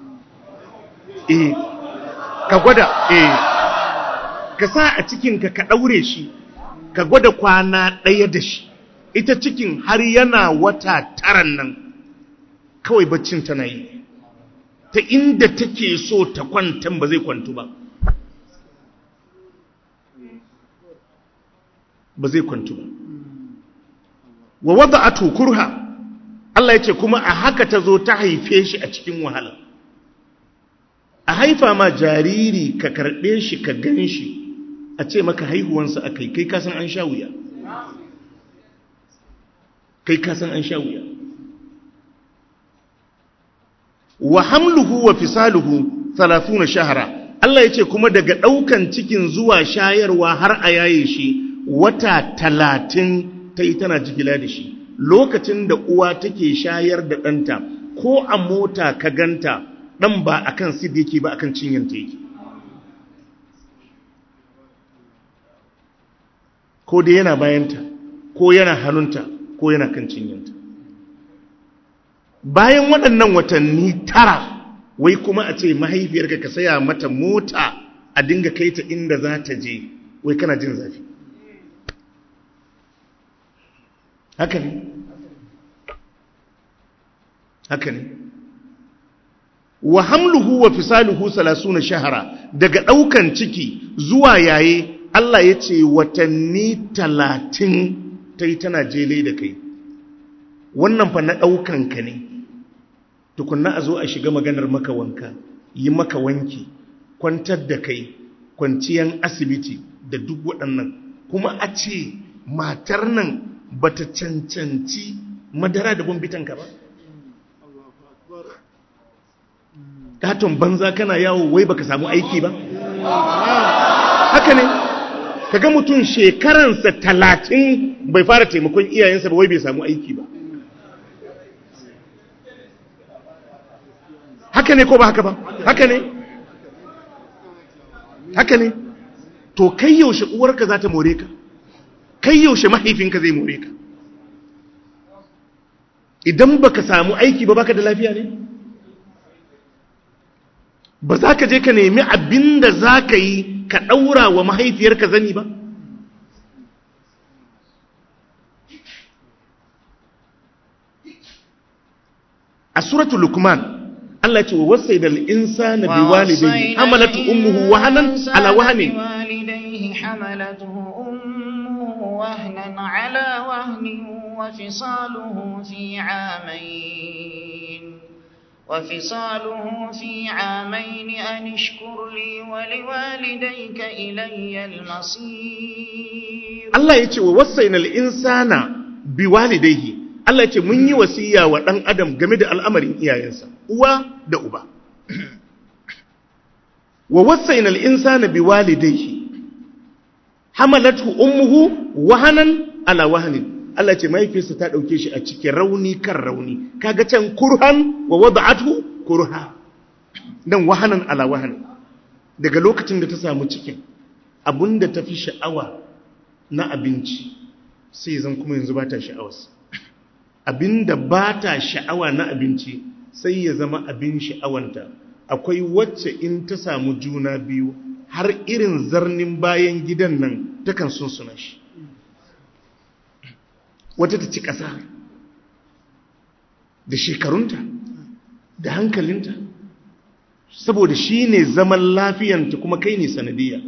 eh ka gwada eh ka sa a cikinka ka ɗaure shi ka gwada kwana ɗaya da shi ita cikin har yana wata taran nan kawai baccin tana yi ta inda take so ta kwantan ba zai kwantu ba ba zai kwantu ba wa wada'atu kurha Allah ya ce kuma a haka ta zo ta haife shi a cikin wahala a haifa ma jariri ka karɓe shi ka gan shi a ce maka haihuwansa a kai kai kasan an sha wuya kai kasan an sha wuya wa hamluhu wa fisaluhu 30 shahara Allah ya ce kuma daga ɗaukan cikin zuwa shayarwa har a yaye shi wata talatin ta yi tana jigila da shi lokacin da uwa take shayar da ɗanta ko a mota ka ganta ɗan ba a kan sid yake ba a kan cinyanta yake ko da yana bayanta ko yana hannunta ko yana kan cinyanta bayan waɗannan watanni tara wai kuma a ce mahaifiyarka ka saya mata mota a dinga kai ta inda za ta je wai kana jin zafi haka ne haka ne wa hamluhu wa fisaluhu salasuna shahara daga ɗaukan ciki zuwa yaye Allah ya ce watanni talatin ta yi tana jele da kai wannan fa na ɗaukan ka ne tukunna a zo a shiga maganar maka wanka yi maka wanki kwantar da kai kwanciyan asibiti da duk waɗannan kuma a ce matar nan ba ta cancanci madara da bambitanka ba katon banza kana yawo wai baka samu aiki ba haka ne kaga mutum shekaransa talatin bai fara taimakon iyayensa ba wai bai samu aiki ba haka ne ko ba haka ba haka ne haka ne to kai yaushe uwarka za ta more ka kai yaushe mahaifinka zai more ka idan baka samu aiki ba baka da lafiya ne ba za ka je ka nemi abin da za ka yi ka ɗaura wa mahaifiyarka zani ba a suratul lukman Allah ce wa wasai da insana bi walidayhi hamalatu ummuhu wahanan ala wahanin حملته أمه وهنا على وهن وفصاله في عامين وفصاله في عامين أن اشكر لي ولوالديك إلي المصير Allah ya ce wa wasainal insana bi walidayhi Allah ya ce mun yi wasiya wa ɗan adam game da al'amarin iyayensa uwa da uba wa wasainal insana bi walidayhi hamalatu ummuhu wahanan ala wahanin Allah ce mahaifiyarsa ta ɗauke shi a cikin rauni kan rauni kaga can kurhan wa wada'atu kurha dan wahanan ala wahanin daga lokacin da ta samu cikin abinda ta fi sha'awa na abinci sai zan kuma yanzu ba ta sha'awarsa abinda ba ta sha'awa na abinci sai ya zama abin sha'awanta akwai wacce in ta samu juna biyu har irin zarnin bayan gidan nan takan sunsuna shi wata ta ci ƙasa da shekarunta da hankalinta saboda shi ne zaman lafiyanta kuma kai ne sanadiyya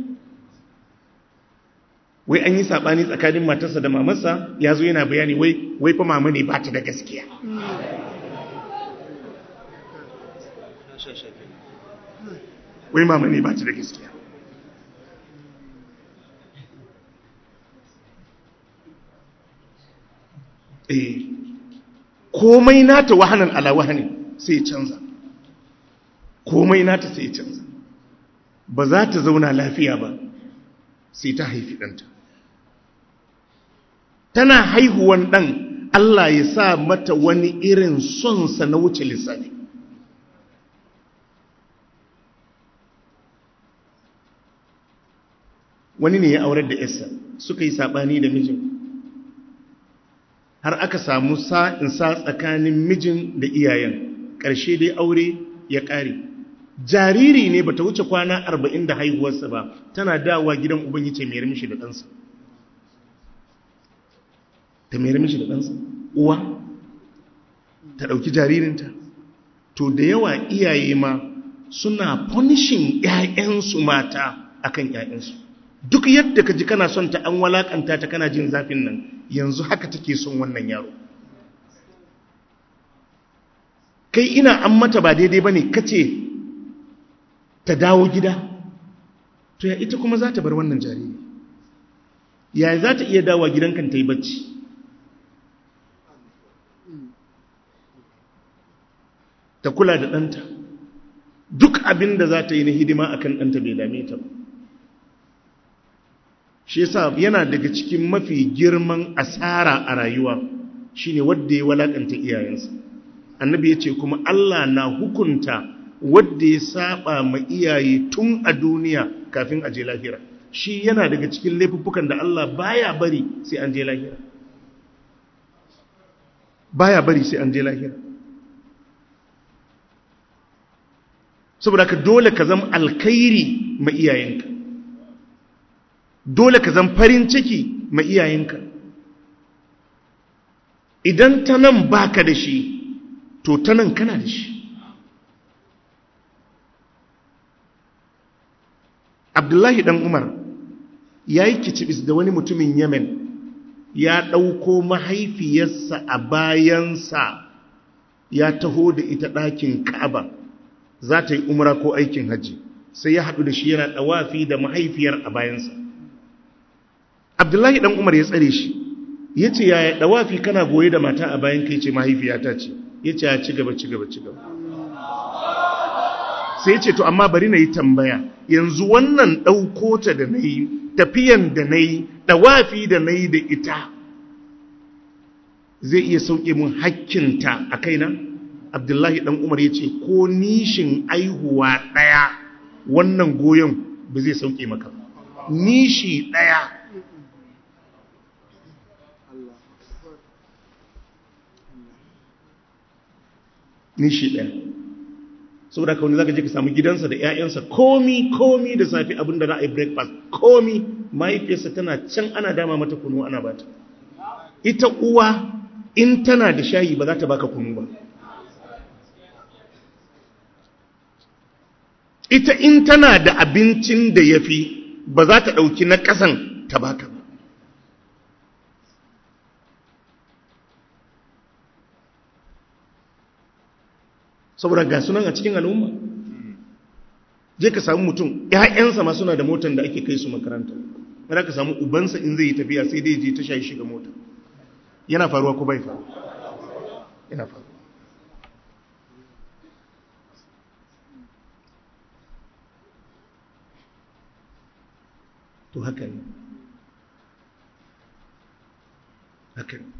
wai an yi saɓani tsakanin matarsa da mamarsa ya zo yana bayani wai wai fa mama ne ba ta da gaskiya wai mama ne ba ta da gaskiya eh komai nata wahanan ala wahani sai ya canza komai nata sai ya canza ba za ta zauna lafiya ba sai ta haifi ɗanta tana haihuwan ɗan Allah ya sa mata wani irin sonsa na wuce lissafi wani ne ya aurar da yarsa suka yi saɓani da mijin har aka samu sa'insa tsakanin mijin da iyayen ƙarshe dai aure ya ƙare jariri ne bata wuce kwana arba'in da haihuwarsa ba tana dawa gidan uban yace mai mishi da ɗansa ta mai mishi da ɗansa uwa ta ɗauki jaririnta to da yawa iyaye ma suna punishing ‘ya'yansu mata akan ‘ya'yansu duk yadda ka ji kana son ta an walakanta ta kana jin zafin nan yanzu haka take son wannan yaro kai ina an mata ba daidai ba ne kace ta dawo gida to ya ita kuma za ta bar wannan jariri ya za ta iya dawa gidankan ta yi bacci ta kula da ɗanta duk abin da za ta yi na hidima akan ɗanta bai dame ta ba shi yasa yana daga cikin mafi girman asara a rayuwa shine wanda ya walakanta iyayensa annabi ya ce kuma Allah na hukunta wadda ya saba ma iyaye tun a duniya kafin a je lahira shi yana daga cikin laifuffukan da Allah baya bari sai an je lahira baya bari sai an je lahira saboda ka dole ka zama alkhairi ma iyayenka dole ka zama farin ciki ma iyayenka idan ta nan baka da shi to ta nan kana da shi abdullahi dan umar ya yi kicibis da wani mutumin yemen ya ɗauko mahaifiyarsa a bayansa ya taho da ita ɗakin ka'aba za ta yi umra ko aikin hajji sai ya haɗu da shi yana ɗawafi da mahaifiyar a bayansa abdullahi dan umar ya tsare shi ya ce yaya ɗawafi kana goye da mata a bayan kai ce mahaifiyata ce ya ce ya ci gaba ci gaba ci gaba sai ce to amma bari na yi tambaya yanzu wannan ɗauko ta da na yi tafiyan da na yi ɗawafi da na yi da ita zai iya sauke mun hakkinta a kaina abdullahi ɗan umar ya ce ko nishin aihuwa ɗaya wannan goyon ba zai sauke maka nishi ɗaya nishi ɗaya saboda ka wani zaka je ka samu gidansa da 'ya'yansa komi komi da safi abinda za a yi breakfast komi mahaifiyarsa tana can ana dama mata kunu ana bata ita uwa in tana da shayi ba za ta baka kunu ba ita in tana da abincin da ya fi ba za ta ɗauki na ƙasan ta baka ba saboda ga sunan a cikin al'umma je ka samu mutum ‘ya'yansa ma suna da motar da ake kai su makaranta wadda ka samu ubansa in zai yi tafiya sai dai je ta shayi shiga mota yana faruwa ko bai faru yana faruwa to haka ne haka ne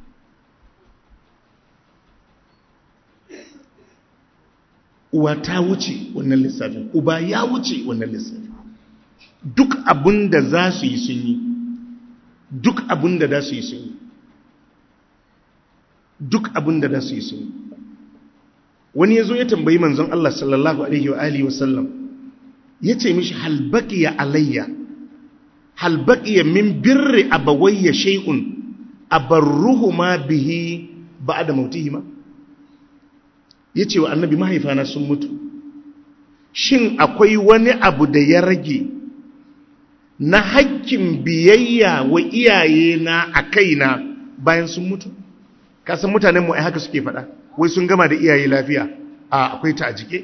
uwa ta wuce wannan lissafin uba ya wuce wannan lissafin duk abin da za su yi sun yi duk abin da za su yi sun yi duk abin da za su yi sun yi wani ya zo ya tambayi manzon Allah sallallahu alaihi wa alihi wasallam ya ce mishi halbaqiya alayya halbaqiya min birri abawayya shay'un abarruhuma bihi ba'da mautihima ya ce wa annabi mahaifana sun mutu shin akwai wani abu da ya rage na hakkin biyayya wa iyaye na a kaina bayan sun mutu kasan mutanen mu ai haka suke faɗa wai sun gama da iyaye lafiya a akwai ta a jike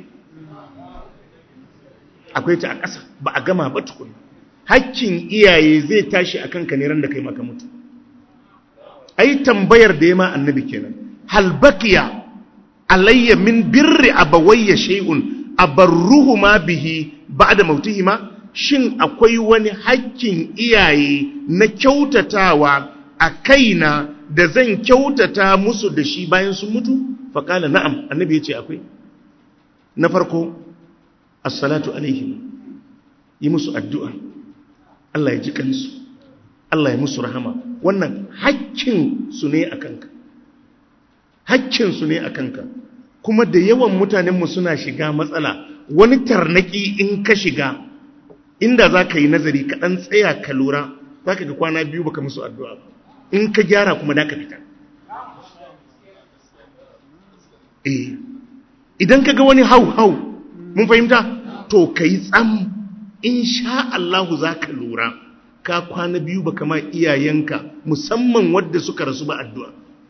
akwai ta a ƙasa ba a gama ba tukun hakkin iyaye zai tashi akan ka ne ran da kai maka mutu ai tambayar da ya ma annabi kenan hal baqiya alayya min birri abawayya shay'un abarruhuma bihi ba'da mautihima shin akwai wani hakkin iyaye na kyautatawa a kaina da zan kyautata musu da shi bayan sun mutu faqala na'am annabi yace akwai na farko as-salatu alaihim yi musu addu'a Allah ya ji kansu Allah ya musu rahama wannan hakkin su ne akanka hakkinsu ne a kanka kuma da yawan mutanenmu suna shiga matsala wani tarnaki in ka shiga inda za ka yi nazari kaɗan tsaya ka lura za ka ga kwana biyu baka musu addu'a ba in ka gyara kuma da ka fita eh idan kaga wani hau hau mun fahimta to kai tsam insha Allah zaka lura ka kwana biyu baka ma iyayenka musamman wadda suka rasu ba addu'a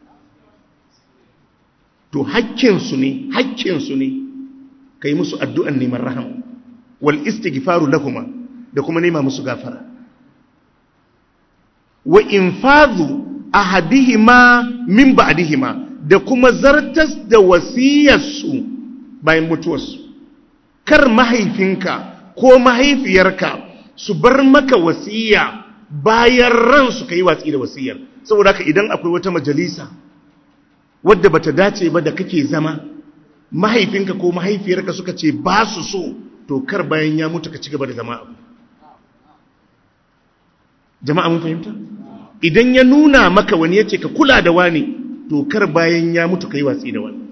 to hakkinsu ne hakkinsu ne kai musu addu'an neman rahama wal istighfaru lahuma da kuma nema musu gafara wa infadhu ahadihima min ba'dihima da kuma zartas da wasiyarsu bayan mutuwarsu kar mahaifinka ko mahaifiyarka su bar maka wasiya bayan ransu kai watsi da wasiyar saboda haka idan akwai wata majalisa wadda bata dace ba da kake zama mahaifinka ko mahaifiyarka suka ce ba su so to kar bayan ya mutu ka ci gaba da zama abu jama'a mun fahimta idan ya nuna maka wani yace ka kula da wani to kar bayan ya mutu kai watsi da wani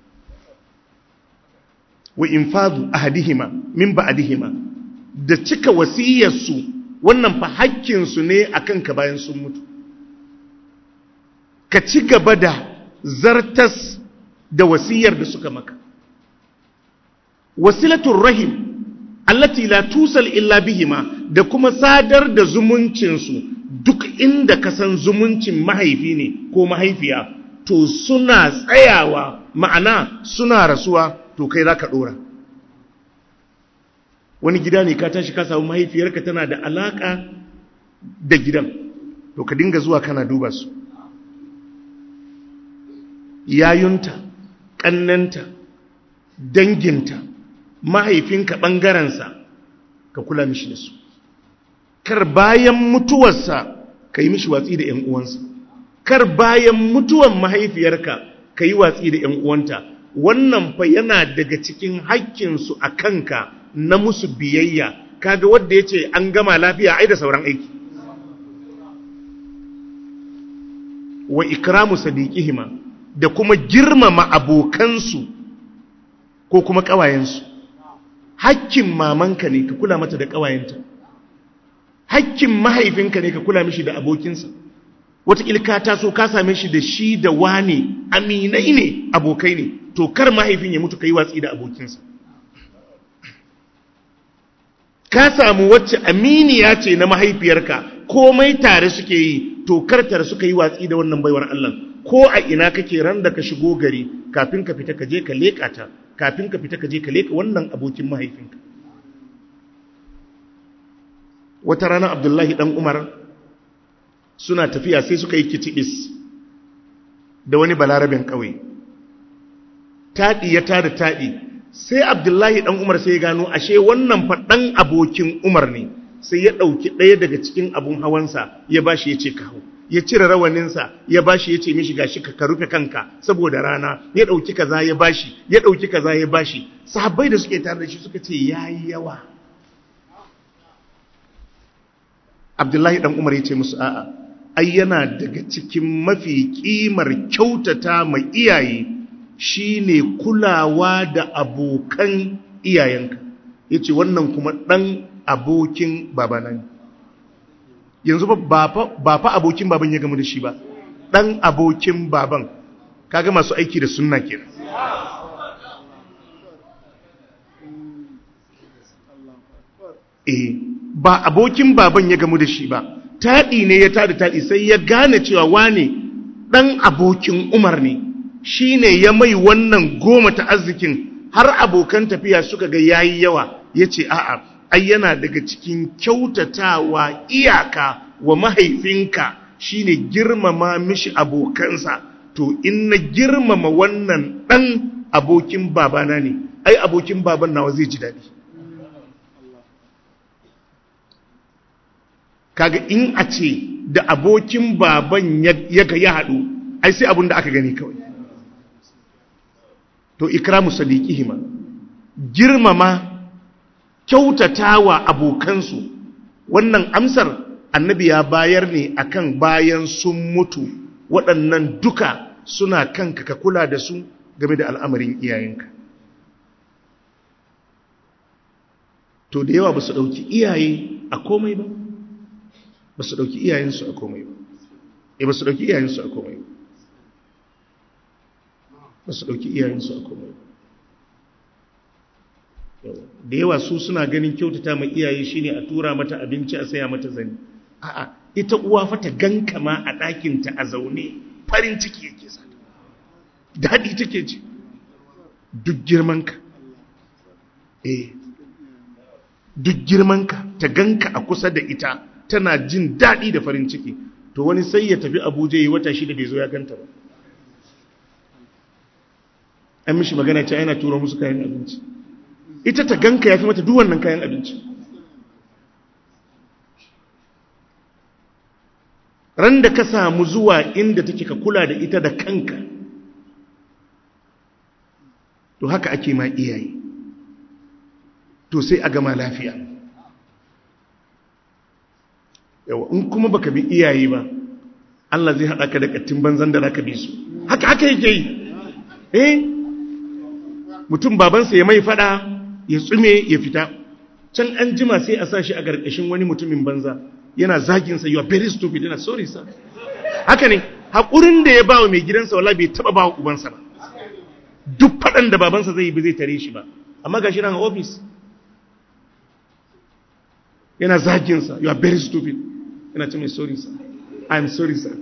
wa infadu ahadihima min ba'dihima da cika wasiyarsu wannan fa hakkin su ne akan ka bayan sun mutu ka ci gaba da zartas da wasiyar da suka maka wasilatul rahim allati la tusal illa bihima da kuma sadar da zumuncinsu duk inda ka san zumuncin mahaifi ne ko mahaifiya to suna tsayawa ma'ana suna rasuwa to kai za ka ɗora wani gida ne ka tashi ka samu mahaifiyarka tana da alaƙa da gidan to ka dinga zuwa kana duba su yayunta ƙannanta danginta mahaifinka ɓangarensa ka kula mishi da su kar bayan mutuwarsa ka yi mishi watsi da 'yan uwansa kar bayan mutuwan mahaifiyarka ka yi watsi da 'yan uwanta wannan fa yana daga cikin haƙƙinsu a kanka na musu biyayya kaga wadda ya ce an gama lafiya ai da sauran aiki wa ikramu sadiqihima da kuma girmama abokansu ko kuma ƙawayensu hakkin mamanka ne ka kula mata da ƙawayenta hakkin mahaifinka ne ka kula mishi da abokinsa wataƙila ka taso ka same shi da shi da wane aminai ne abokai ne to kar mahaifin ya mutu ka yi watsi da abokinsa ka samu wacce aminiya ce na mahaifiyarka komai tare suke yi to kar tare suka yi watsi da wannan baiwar Allah ko a ina kake ran da ka shigo gari kafin ka fita ka je ka leƙa ta kafin ka fita ka je ka leƙa wannan abokin mahaifinka wata rana abdullahi dan umar suna tafiya sai suka yi kitibis da wani balarabin ƙauye taɗi ya tada taɗi sai abdullahi dan umar sai ya gano ashe wannan faɗan abokin umar ne sai ya ɗauki ɗaya daga cikin abun hawansa ya bashi ya ce ka hau ya cire rawaninsa ya bashi ya ce mishi gashi ka rufe kanka saboda rana ya ɗauki kaza ya bashi ya ɗauki kaza ya bashi sahabbai da suke tare da shi suka ce yayi yawa abdullahi dan umar ya ce musu a'a ai yana daga cikin mafi kimar kyautata mai iyaye shine kulawa da abokan iyayenka yace wannan kuma dan abokin babana ne yanzu ba fa abokin baban ya gamu da shi ba dan abokin baban kaga masu aiki da sunna kenan eh ba abokin baban ya gamu da shi ba taɗi ne ya tada taɗi sai ya gane cewa wane ɗan abokin umar ne shi ne ya mai wannan goma ta arzikin har abokan tafiya suka ga yayi yawa ya ce a'a ai yana daga cikin kyautatawa iyaka wa mahaifinka shine girmama mishi abokansa to in na girmama wannan ɗan abokin babana ne ai abokin baban nawa zai ji daɗi kaga in a ce da abokin baban ya ga ya haɗu ai sai abin da aka gani kawai to ikramu sadiqihima girmama kyautatawa abokansu wannan amsar annabi ya bayar ne akan bayan sun mutu waɗannan duka suna kanka ka kula da su game da al'amarin iyayenka to da yawa ba su ɗauki iyaye a komai ba ba su ɗauki iyayensu a komai ba e ba su ɗauki iyayensu a komai ba ba su ɗauki iyayensu a komai da yawa su suna ganin kyautata mai iyaye shine a tura mata abinci a saya mata zani a'a ita uwa fa ta ganka ma a ɗakinta a zaune farin ciki yake sa daɗi take ji duk girmanka eh duk girmanka ta ganka a kusa da ita tana jin daɗi da farin ciki to wani sai ya tafi abuja yi wata shida bai zo ya ganta ba an mishi magana ce yana tura musu kayan abinci ita ta ganka ya fi mata duk wannan kayan abinci ran da ka samu zuwa inda take ka kula da ita da kanka to haka ake ma iyaye to sai a gama lafiya yawa in kuma baka bi iyaye ba Allah zai haɗa ka da ƙattin banzan da zaka bi su haka haka yake yi eh mutum babansa ya mai fada ya tsume ya fita can an jima sai a sa shi a ƙarƙashin wani mutumin banza yana zaginsa you are very stupid yana sorry sir haka ne haƙurin da ya ba wa mai gidansa wala bai taɓa ba wa ubansa ba duk faɗan da babansa zai yi ba zai tare shi ba amma ga shi nan a ofis yana zaginsa you are very stupid yana ce mai sorry sir I am sorry sir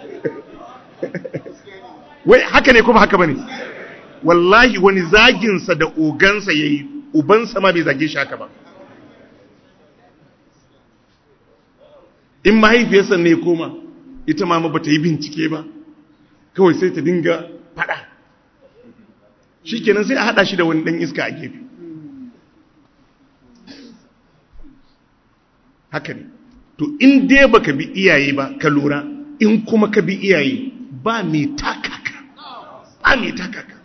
wai haka ne kuma haka bane wallahi wani zaginsa da ogansa ya yi ubansa ma bai zage shi haka ba in mahaifiyarsa ne koma ita ma ba ta yi bincike ba kawai sai ta dinga fada shi kenan sai a hada shi da wani dan iska a gefe haka ne to in dai baka bi iyaye ba ka lura in kuma ka bi iyaye ba mai takaka ba mai takaka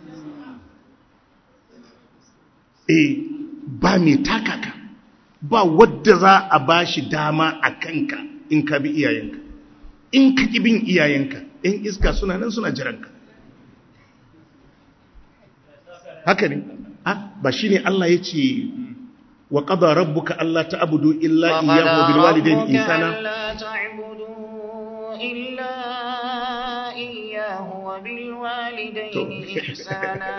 eh ba mai takaka ba wadda za a ba shi dama a kanka in ka bi iyayenka in ka ki bin iyayenka in iska suna nan suna jiranka haka ne ba shi ne Allah ya ce wa qada rabbuka alla ta'budu illa iyyahu bil walidayni ihsana إلا إياه وبالوالدين إحسانا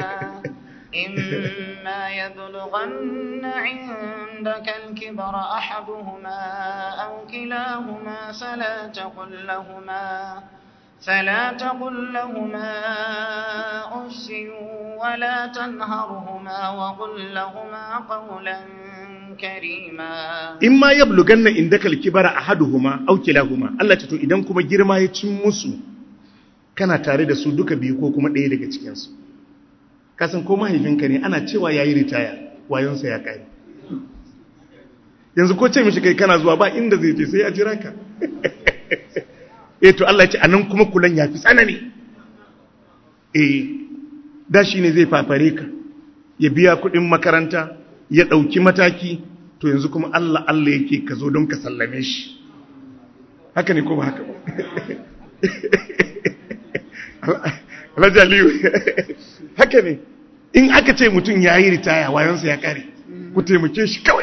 إما يبلغن عندك الكبر أحدهما أو كلاهما فلا تقل لهما فلا تقل لهما أف ولا تنهرهما وقل لهما قولا كريما إما يبلغن عندك الكبر أحدهما أو كلاهما الله تتو إذن كما جرما يتمسو kana tare da su duka biyu ko kuma ɗaya daga cikinsu kasan ko mahaifinka ne ana cewa ya yi ritaya wayonsa ya ƙari yanzu ko ce mishi kai kana zuwa ba inda zai je sai ya jira ka eh to Allah ya ce anan kuma kulan ya fi tsanani eh da shi ne zai fafare ka ya biya kuɗin makaranta ya ɗauki mataki to yanzu kuma Allah Allah yake ka zo don ka sallame shi haka ne ko ba haka ba Rajaliyu haka ne in aka ce mutum ya yi ritaya wayonsa ya kare ku taimake shi kawai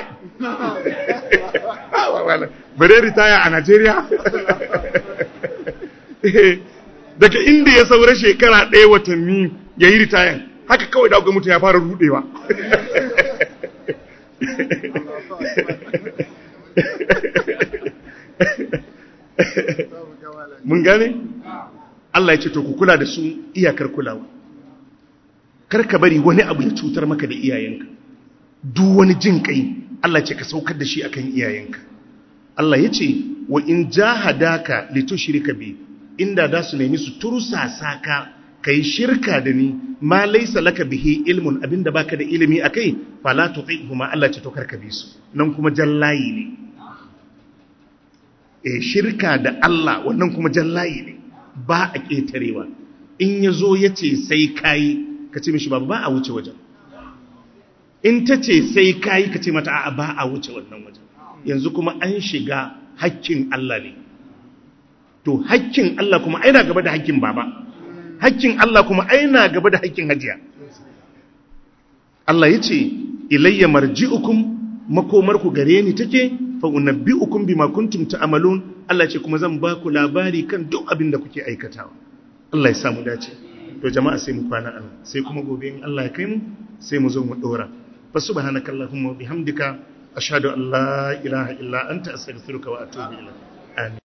bare ritaya a Najeriya daga inda ya saura shekara ɗaya watanni ya yi ritayan haka kawai da mutum ya fara rudewa mun gane? Allah ya ce to ku kula da su iyakar kulawa kar ka bari wani abu ya cutar maka da iyayenka duk wani jin kai Allah ce ka saukar da shi akan iyayenka Allah ya ce wa in jahadaka litushrika bi inda da su nemi su tursasa ka kai shirka da ni ma laysa laka bihi ilmun abinda baka da ilimi akai fala tuqihuma Allah ce to karka bi su nan kuma jallayi ne eh shirka da Allah wannan kuma jallayi ne ba a ƙetarewa in ya zo ya ce sai kayi ka ce mishi ba ba a wuce wajen in ta ce sai kayi ka ce mata a ba a wuce wannan wajen yanzu kuma an shiga hakkin Allah ne to hakkin Allah kuma aina gaba da hakkin baba hakkin Allah kuma aina gaba da hakkin hajiya Allah ya ce ilayya marji'ukum makomarku gare ni take fa unabbi'ukum bima kuntum ta'malun Allah ce kuma zan ba ku labari kan duk abin da kuke aikatawa Allah ya samu dace to jama'a sai mu kwana anan sai kuma gobe in Allah ya kai mu sai mu zo mu dora fa subhanakallahumma wa bihamdika ashhadu an la ilaha illa anta astaghfiruka wa atubu ilaik amin